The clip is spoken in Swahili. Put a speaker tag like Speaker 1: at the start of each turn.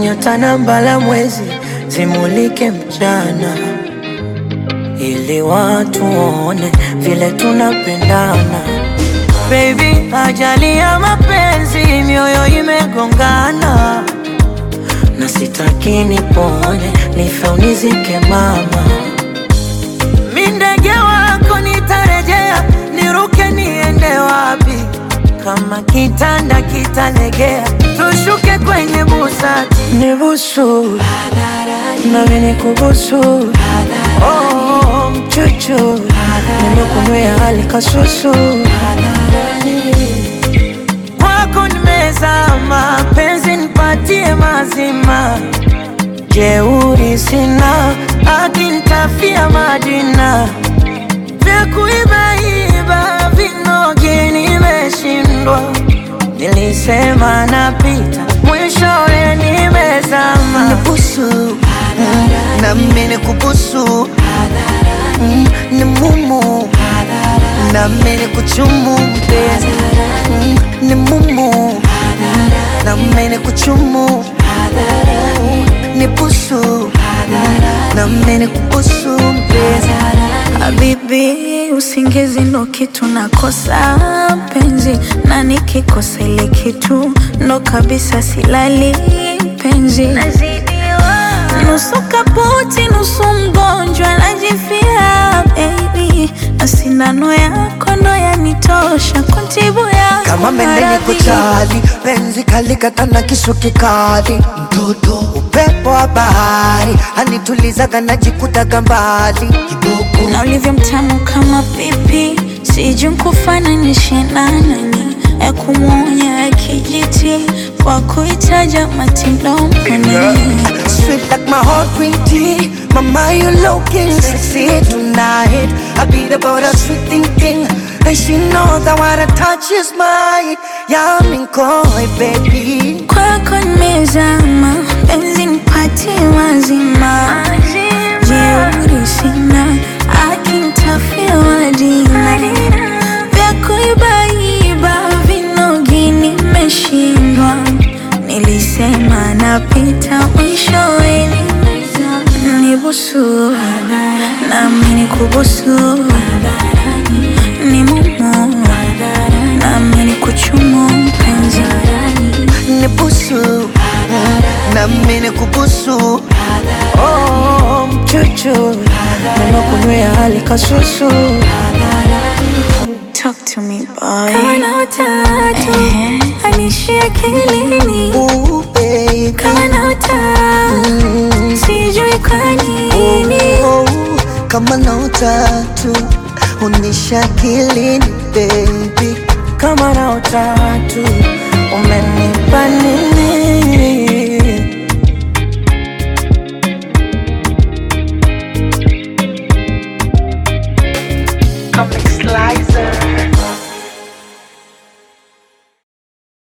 Speaker 1: nyota na mbala mwezi zimulike mchana, ili watu waone vile tunapendana. Baby, ajali ya mapenzi, mioyo imegongana, na sitaki nipone, nife unizike mama. Mi ndege wako nitarejea, niruke niende wapi? Kama kitanda kitalegea, tushuke kwenye busati, nibusu nami nikubusu, oh, mchuchu nimekunywea hali kasusu, kwako nimezama, penzi nipatie mazima, jeuri sina, akinitafia majina vya kuibaiba vinogi nimeshindwa, nilisema napita, mwishowe nimezama.
Speaker 2: Nibusu na mimi nikubusu Mm, ni mumu na mimi nikuchumu mpenzi Mm, ni mumu na mimi nikuchumu nibusu na mimi nikubusu mpenzi
Speaker 3: Habibi, usingizi ndo kitu nakosa penzi, na nikikosa ile kitu ndo kabisa silali penzi. Nusu kaputi, nusu mgonjwa, najifia baby, na sindano yako ndo yanitosha kuntibu yako
Speaker 2: kama mendeni
Speaker 3: maradhi.
Speaker 2: kuchali penzi kalikata na kisu kikali mtoto upepo wa bahari anitulizaga najikutaga mbali kidogo
Speaker 3: na ulivyo mtamu kama pipi, sijui nkufananishe na nani, ya kumwonya ya kijiti kwa kuitaja matindoni
Speaker 2: Sweet like my heart green tea Mama you looking sexy tonight I beat about a sweet thing thing And she knows that what I touch is mine Yeah I'm in koi baby
Speaker 3: kwako nimezama, penzi nipatie mazima, jeuri sina, akinitafia wadina vya kuibaiba vinogi nimeshindwa, nilisema napita mwishowe nimezama. nibusu nami nikubusu ni mumu nami nikuchumu mpenzi
Speaker 2: Nibusu Na mimi kubusu
Speaker 1: Oh, mchuchu nimekunywea hali kasusu,
Speaker 3: Talk to me boy. Kama na utatu anishi akilini,
Speaker 2: Ooh baby
Speaker 3: kama na utatu sijui kwa nini.
Speaker 2: Oh, Kama na utatu Unisha kilini baby
Speaker 1: kama na utatu umenipa nini?